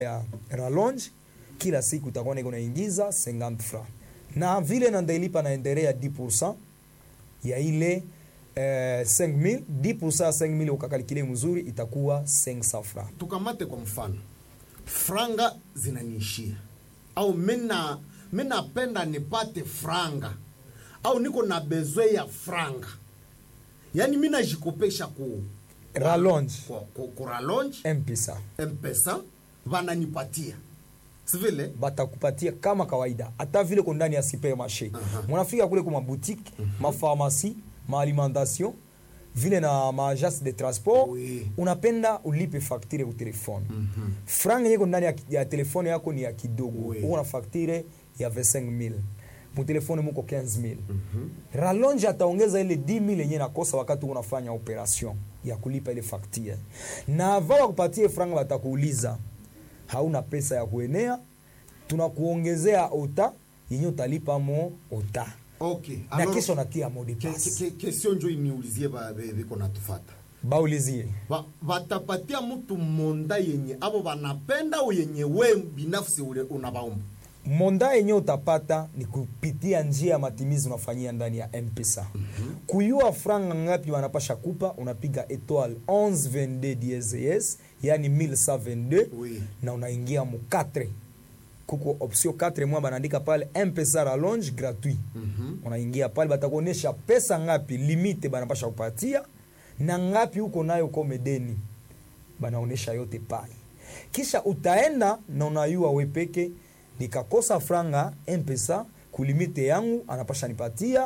ya rallonge kila siku utakuwa niko naingiza 50 francs na vile nandailipa na endere ya 10% ya ile eh, 5000 10% ya 5000 ukakalikile mzuri itakuwa 500 francs tukamate kwa mfano franga zinaniishia au mina minapenda nipate franga au niko na bezwe ya franga yaani minajikopesha ku rallonge ku, ku, ku rallonge mpesa mpesa vananipatia sivile batakupatia kama kawaida hata vile ko ndani ya supermarché Aha. munafika kule kwa maboutique mapharmacie maalimentation vile na maagence de transport Oui. unapenda ulipe facture ku telefone franga yeko ndani ya, ya telefone yako ni ya kidogo Oui. uko na facture ya 25000 mu telefone muko 15000 rallonge ataongeza ile 10000 yenye nakosa wakati uko unafanya operation ya kulipa ile facture na ava wakupatie franga watakuuliza hauna pesa ya kuenea tunakuongezea ota yenye utalipa mo ota okay na Alors, kesho natia mode ke- pass ke- ke- kesio njo iniulizie ba- be- biko natufata baulizie Ba- batapatia mtu monda yenye abo banapenda au yenye we binafsi ule unabaomba monda yenye utapata ni kupitia njia ya matimizi unafanyia ndani ya mpesa kuyua franga ngapi wanapasha kupa unapiga etoile 1122 DSS yani 1122 Oui. na unaingia mu 4 kuko option 4 mwa banaandika pale mpesa rallonge gratuit unaingia pale batakuonyesha pesa ngapi limite banapasha kupatia na ngapi huko nayo komedeni banaonesha yote pale kisha utaenda na unayua wepeke nikakosa franga mpesa kulimite yangu anapasha nipatia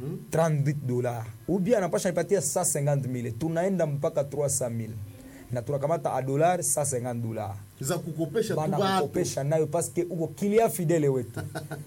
38 dola ubia anapasha nipatia 150000 tunaenda mpaka 300000 na tunakamata a dollar 150 dola za kukopesha tu bana batu kukopesha nayo paske uko kilia fidele wetu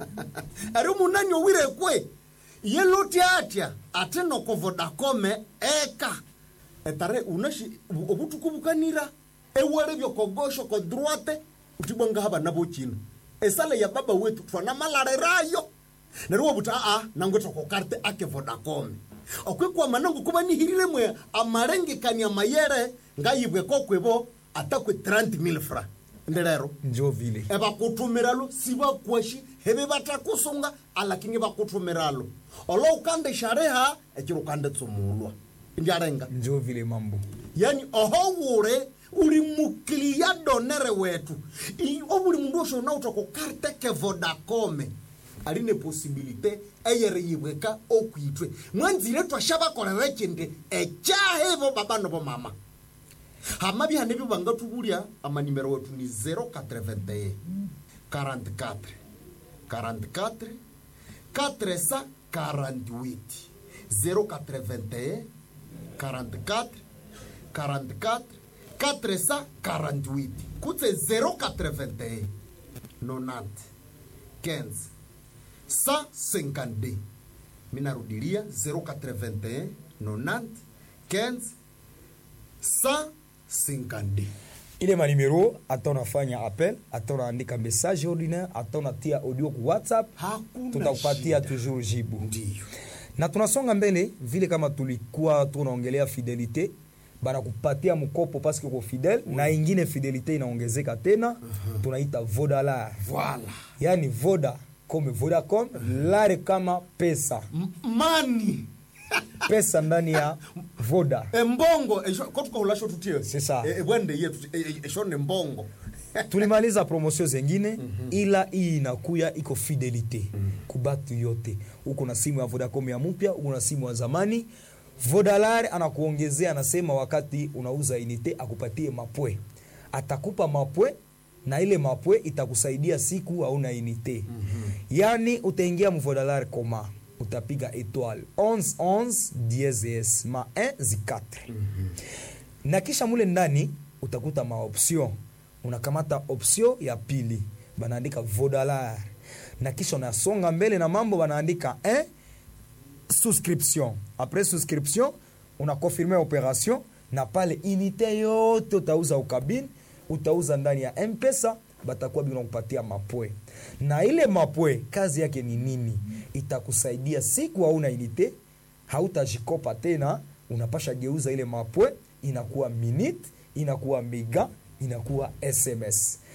ari munani owire kwe yeloti atya ate noko vodacome eka etare unashi obutuku bukanira ewere byokogosho ko droite utibwanga haba nabo china esale ya baba wetu twana malarerayo nariwo buta a nangwe toko karte ake vodacome okwe kwa manangu kuba nihirire mwe amarengekania mayere ngayibwe kokwebo atakwe 30000 francs nderero njo vile ebakutumiralo sibakwashi hebe batakusunga alakini bakutumiralo olo ukande shareha ekiro ukande tsumulwa ndyarenga njo vile mambo yani oho wure uri mukilia donere wetu I- obuli mundu osho nautoko karte ke vodacome aline posibilite eyere yibweka okwitwe mwanzire twashabakorera chinde echahevo babano bo mama hama bihane byo bangatubulya amanimero wetu ni 081 44 44 448 081 44 44 448 kutse 081 90 15 152 minarudilia 081 90 15 152 ile manimero hata unafanya appel hata unaandika message ordinaire hata unatia audio ku whatsapp Hakuna tutakupatia shida. toujours jibu ndiyo na tunasonga mbele vile kama tulikuwa tunaongelea fidelite banakupatia mkopo paske uko fidel na ingine fidelite inaongezeka tena tunaita vodalar voilà yani voda kome vodacom lare kama pesa M- mani pesa ndani ya voda embongo esho- ko tukahulasho tutie C'est ça. E- ebwende yetu e- e- esho ne mbongo tulimaliza promosio zengine ila hii inakuya iko fidelite kubatu yote uko na simu ya vodacom ya mpya uko na simu ya zamani vodalar anakuongezea anasema wakati unauza inite akupatie mapwe atakupa mapwe na ile mapwe itakusaidia siku hauna inite yani utaingia mvodalar koma utapiga etoile 11 DSS ma 1 zi 4 na kisha mule ndani utakuta maoption unakamata option ya pili banaandika vodalar na kisha unasonga mbele na mambo banaandika eh, souscription après souscription unakonfirme operation na pale inite yote utauza ukabini utauza ndani ya mpesa batakuwa bina kupatia mapwe na ile mapwe kazi yake ni nini itakusaidia siku hauna inite hautajikopa tena unapasha geuza ile mapwe inakuwa minute inakuwa mega inakuwa sms